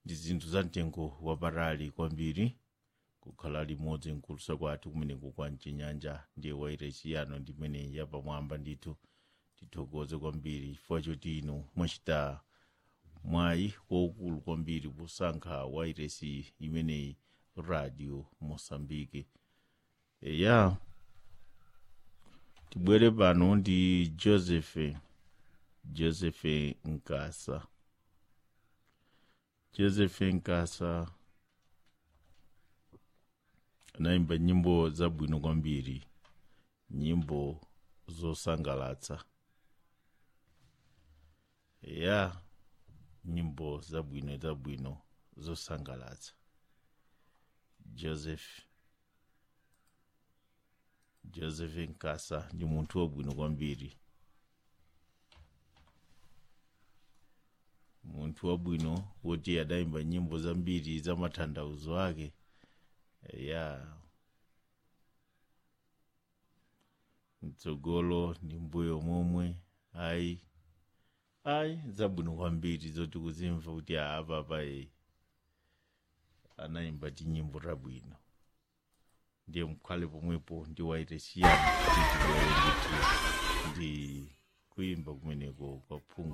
ndi zinthu za mtengo wapatali kwambiri kukhala limodzi nkulusa kwathu kumeneko kwa mchinyanja ndiye wairesi yano ndimene yapamwamba ndithu tithokoze kwambiri chifukwa choti inu mwachita mwayi waukulu kwambiri posankha wairesi imeneyi radio mosambike eya tibwere pano ndi joseph joseph nkasa joseph nkasa anayimba nyimbo zabwino kwambiri nyimbo zosangalatsa ya nyimbo zabwino zabwino zosangalatsa joseph joseph nkasa ndi munthu wabwino kwambiri munthu wabwino woti adayimba nyimbo zambiri za matanthauzo ake ya mtsogolo ndi mbuyo momwe ayi ayi zabwino kwambiri zoti kuzimva kuti apapa e anayimba tinyimbo tabwino ndiye mkhale pomwepo ndi wairesi yanu kuti tibwere ndithu ndi kuyimba kumeneko kwa phungu